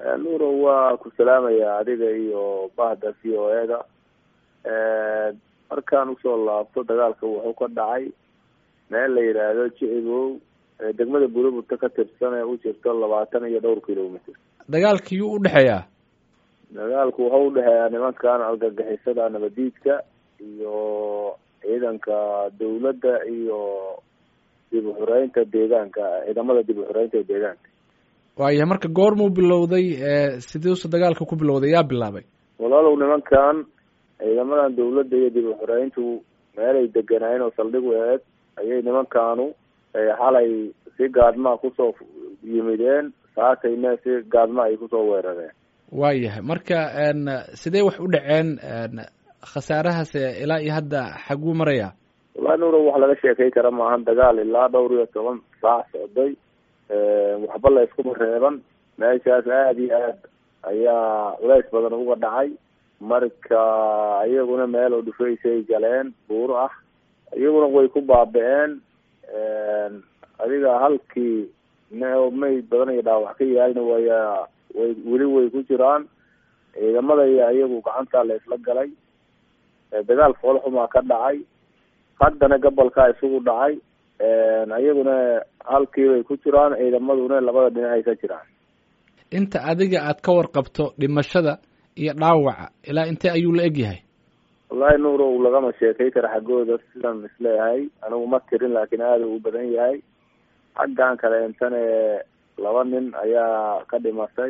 nuuro waa ku salaamaya adiga iyo bahda v o e da markaan usoo laabto dagaalka wuxuu ka dhacay meel la yidhaahdo jicibow degmada buuraburta ka tirsan ee u jirto labaatan iyo dhowr kilomitr dagaalka yuu udhexeeyaa dagaalku wuxuu udhexeeyaa nimankan argagixisada nabadiidka iyo ciidanka dawladda iyo dib uxureynta deegaanka ciidamada dib uxureynta ee deegaanka waayahay marka goormuu bilowday sidiisu dagaalka ku bilowday yaa bilaabay walaalow nimankan ciidamadan dawladda iyo dib uxureyntu meelay deganaayeen oo saldhig u eeg ayay nimankanu xalay si gaadmaa kusoo yimideen saakayna si gaadma ay kusoo weerareen waayahay marka sidee wax u dhaceen khasaarahaas ilaa iyo hadda xaguu maraya wallahi nuuro wax laga sheekay kara maahan dagaal ilaa dhowr iyo toban saac socday waxba la iskuma reeban meeshaas aada iyo aad ayaa culays badan uga dhacay marka iyaguna meel oo dhufaysay galeen buuro ah iyaguna way ku baaba-een adiga halkii may badan iyo dhaawax ka yaalna waya way weli way ku jiraan ciidamada iyo iyagu gacanta la isla galay dagaal foolxumaa ka dhacay haddana gobolkaa isugu dhacay iyaguna halkii bay ku jiraan ciidamaduna labada dhinacay ka jiraan inta adiga aad ka warqabto dhimashada iyo dhaawaca ilaa intee ayuu la eg yahay wallahi nuuro lagama sheekay kara xaggooda sidan isleeyahay anigu ma tirin laakiin aada u badan yahay xaggan kaleentane laba nin ayaa ka dhimatay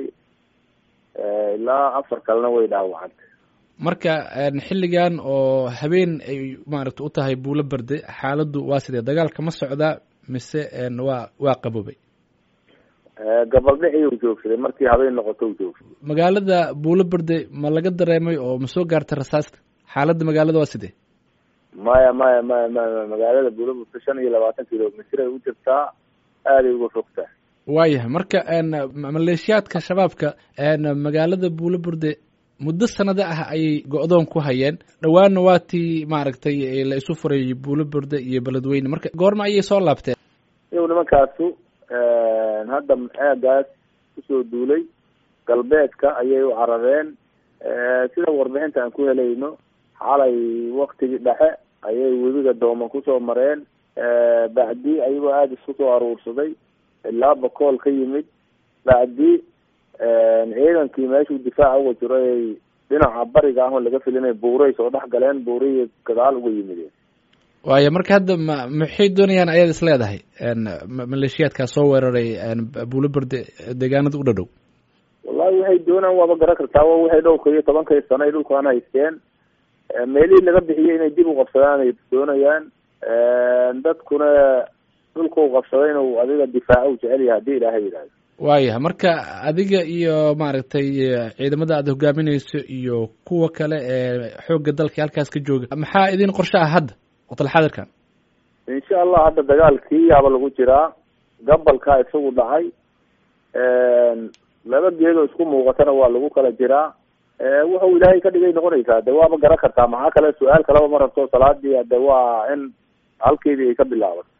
ilaa afar kalena way dhaawacantay marka xilligan oo habeen ay maaragta u tahay buulo berde xaaladdu waa sidee dagaalka ma socdaa mise waa waa qaboobay gabaldhicii u joogsaday markii habeen noqoto u joogsaday magaalada buulo berde ma laga dareemay oo ma soo gaartay rasaasta xaaladda magaalada waa sidee maya maya maya maya magaalada buulo berde shan iyo labaatan kilomitr ay u jirtaa aaday uga fogtaa waayahay marka maleeshiyaadka shabaabka magaalada buulo burde muddo sanado ah ayay go-doon ku hayeen dhowaanna waa tii maaragtay la isu furay buulo burde iyo beledweyne marka goorma ayay soo laabteen iyagu nimankaasu hadda aagaas kusoo duulay galbeedka ayay u carareen sida warbixinta aan ku helayno xalay waktigii dhexe ayay webiga dooman kusoo mareen bacdi ayagoo aada isku soo aruursaday ilaa bakool ka yimid bacdi ciidankii meeshuu difaaca uga jiro ay dhinaca bariga ah oo laga filinay buuray soo dhex galeen buurihii gadaal uga yimideen waaya marka hadda ma maxay doonayaan ayaad is leedahay maleeshiyaadkaa soo weeraray buulo berde deegaanada u dhadhow wallahi waxay doonaan waaba garan kartaa wa waxay dhowrka iyo tobankay sano ay dhulkaan haysteen meelihii laga bixiyay inay dib u qabsadaan ay doonayaan dadkuna dhulka u qabsaday inuu adiga difaaco u jecel yahay hadii ilaahay yidhahdo waayahay marka adiga iyo maaragtay ciidamada aad hogaamineyso iyo kuwa kale ee xoogga dalka halkaas ka jooga maxaa idin qorshe ah hadda waqtil xadirkan insha allah hadda dagaalkii yaaba lagu jiraa gabalkaa isagu dhacay laba geedoo isku muuqatana waa lagu kala jiraa wuxuu ilaahay ka dhigay noqonaysaa de waaba garan kartaa maxaa kale su-aal kalaba ma rabto salaadii de waa in halkeedii ay ka bilaaban